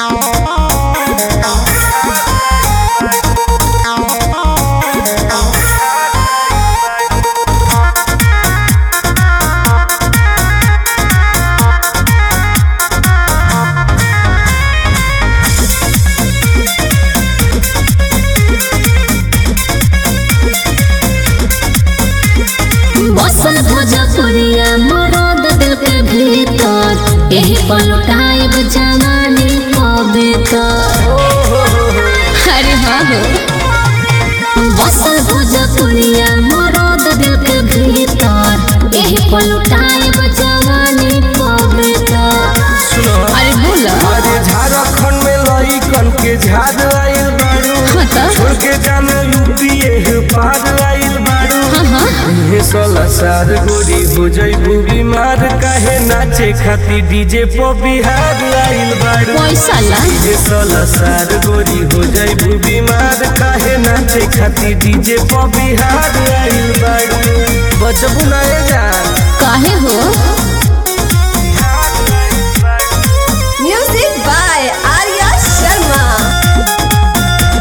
बसल भोजपुरिया मरद दिल के भीतर यही पलटाइब जवानी कविता अरे हाँ हो बसल भोजपुरिया मरद दिल के भीतर यही पलटाइब जवानी कविता अरे बोला अरे झारखंड में लइकन के झाड़ आइल बारू हाँ तो छोड़ के जाने यूपी एह पार आइल बारू हाँ हाँ हे सोलह साल गोरी हो जइबू बीमार काहे नाचे खाती डीजे पर बिहार आइल बारू पैसा ला हे सोलह साल गोरी हो जइबू बीमार काहे नाचे खाती डीजे पर बिहार आइल बारू बचबू ना ए जान काहे हो Music by Arya Sharma.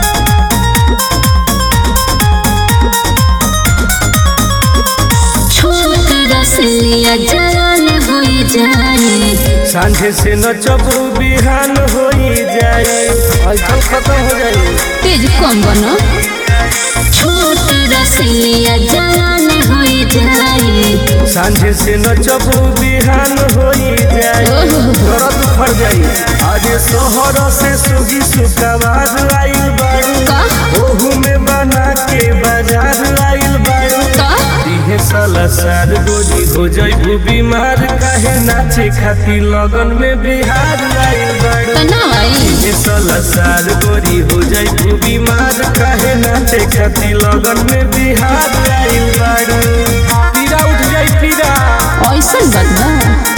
छोट रसलिया जलन हो जाए सांझे से नचबू बिहान हो जाए ऐसा खत्म हो जाए तेज कम बनो छोट रसलिया जलन हो जाए सांझे से नचबू बिहान हो जाए ओहो। दर्द फर जाई आज शहर से सुगी सुकवार आइल बारू का ओहू में बना के बाजार आइल बारू का दिहे साला सार गोरी हो जाइबू बीमार काहे नाचे खाती लगन में बिहार आइल बारू तनाई दिहे साला सार गोरी हो जाइबू बीमार काहे नाचे खाती लगन में बिहार आइल बारू पीरा उठ जाई पीरा ऐसन बात बा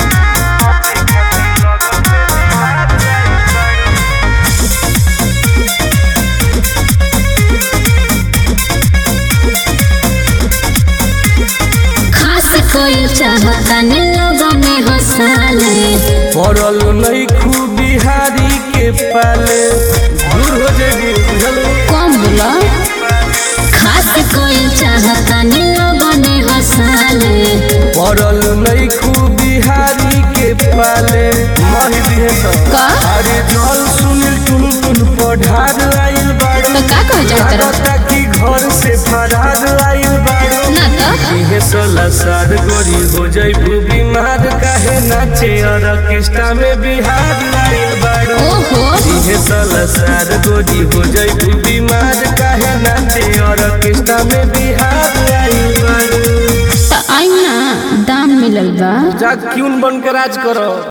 खास कोई चाहता ने लोगों में हंसाले पड़ल नहीं खूब बिहारी के पाले दूर हो जाएगी बुझल कम बोला खास कोई चाहता ने लोगों में हंसाले पड़ल नहीं खूब बिहारी के पाले मही दिहे सब का अरे जल सुनील टुन टुन पढ़ार आइल बारू तो का कह जाता लागता कि घर से फरार आइल बारू ना तो इहे सोलह साल गोरी हो जाइबू बीमार काहे नाचे और ऑर्केस्ट्रा में बिहार आइल बारू ओहो इहे सोलह साल गोरी हो जाइबू बीमार काहे नाचे और ऑर्केस्ट्रा में बिहार आइल बारू तो आई ना दाम मिलल बा जा क्यों बन के राज करो